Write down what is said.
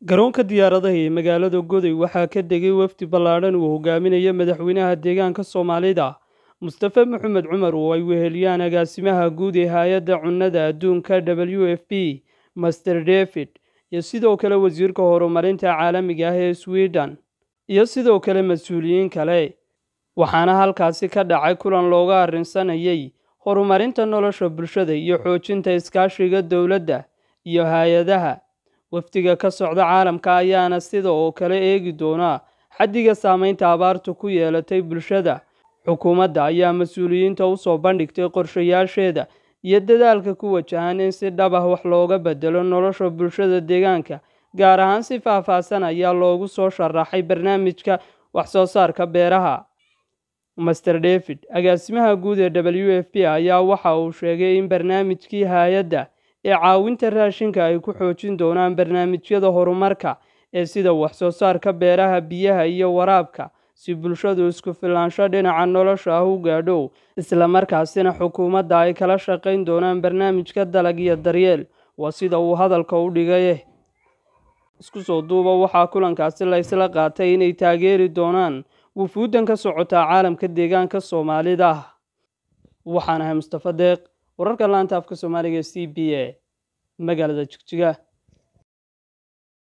garoonka diyaaradaha ee magaalada godoy waxaa ka degay wafdi ballaadhan uu hogaaminayo madaxweynaha deegaanka soomaalida mustafe maxamed cumar oo ay weheliyaan agaasimaha guud ee hay-adda cunnada adduunka w f p master david iyo sidoo kale wasiirka horumarinta caalamiga ah ee sweden iyo sidoo kale mas-uuliyiin kale waxaana halkaasi ka dhacay kulan looga arrinsanayay horumarinta nolosha bulshada iyo xoojinta iskaashiga dowladda iyo hay-adaha wafdiga ka socda caalamka ayaana sida oo kale eegi doonaa xaddiga saameynta abaartu ku yeelatay bulshada xukuumadda ayaa mas-uuliyiinta usoo bandhigtay qorshayaasheeda iyo dadaalka ku wajahan in si dhab ah wax looga bedelo nolosha bulshada deegaanka gaar ahaan si faahfaahsan ayaa loogu soo sharaxay barnaamijka waxsoo saarka beeraha master david agaasimaha guud ee w f p ayaa waxa uu sheegay in barnaamijkii hay-adda ee caawinta raashinka ay ku xoojin doonaan barnaamijyada horumarka ee sida waxsoo saarka beeraha biyaha iyo waraabka si bulshadu isku filaansho dhinaca nolosha ah u gaadho islamarkaasina xukuumadda ay kala shaqayn doonaan barnaamijka dalag iyo daryeel waa sida uu hadalka u dhigay isku soo duuba waxaa kulankaasi la ysla qaatay inay taageeri doonaan wufuuddan ka socotaa caalamka deegaanka soomaalida ah waxaan ahay mustafa deeq wararka laanta afka soomaaliga c b a magaalada jigjiga